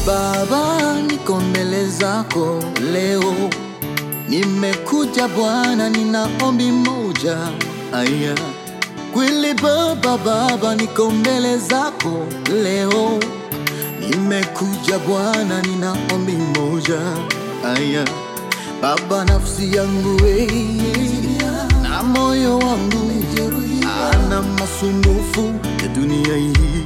Baba, niko mbele zako leo, nimekuja Bwana, nina ombi moja. Aya, kweli Baba, Baba, niko mbele zako leo, nimekuja Bwana, nina ombi moja. Aya, Baba, nafsi yangu we na moyo wangu ana masumbufu ya dunia hii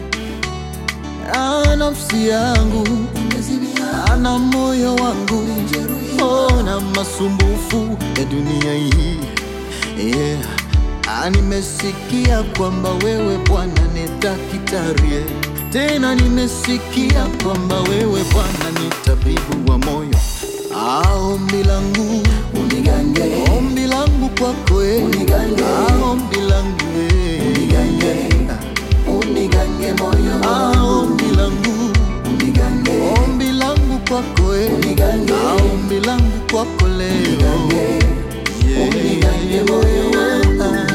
Ah, nafsi yangu ana moyo wangu oh, na masumbufu ya dunia hii yeah. Ah, nimesikia kwamba wewe Bwana ni daktari, tena nimesikia kwamba wewe Bwana ni tabibu wa moyo. Ah, ombi langu Unigange, ombi langu kwako eh. Unigange. Ah, ombi langu eh. Unigange. unigange moyo Ah, wangu, ombi langu unigange, ombi langu kwako eh. Unigange. Ah, ombi langu kwako leo unigange, Yeah. unigange moyo wangu. Ah.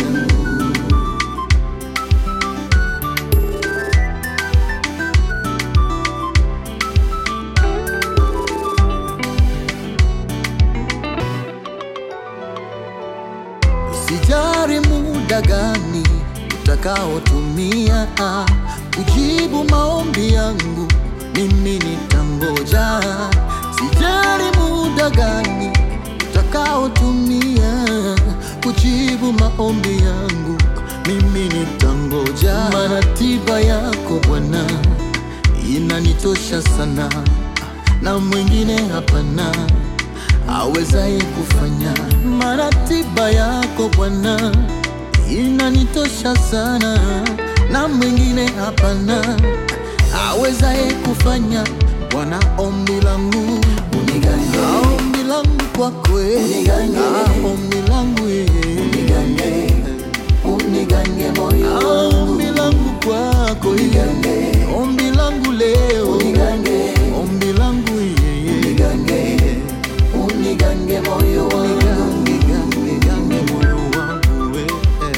Sijari muda gani utakaotumia ah, kujibu maombi yangu, mimi nitangoja. Sijari muda gani utakaotumia kujibu maombi yangu, mimi nitangoja. Maana tiba yako Bwana inanitosha sana, na mwingine hapana awezaye kufanya mara tiba yako Bwana inanitosha sana, na mwingine hapana awezaye kufanya. Bwana, ombi langu Unigange, Ah, ombi langu kwako eh. Unigange. Ah, ombi langu eh. Unigange, unigange moyo Ah, wangu, ombi langu kwako eh. Unigange. ombi langu leo unigange, ombi langu eh. unigange, unigange moyo wangu, Nigange moyo wangu eh.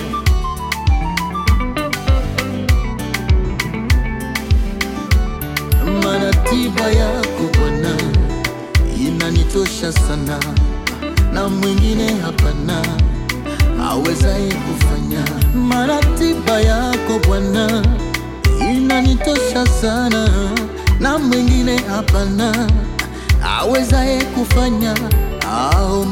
Maana tiba yako Bwana inanitosha sana, na mwingine hapana awezaye kufanya. Maana tiba yako Bwana inanitosha sana, na mwingine hapana awezaye kufanya. Ah,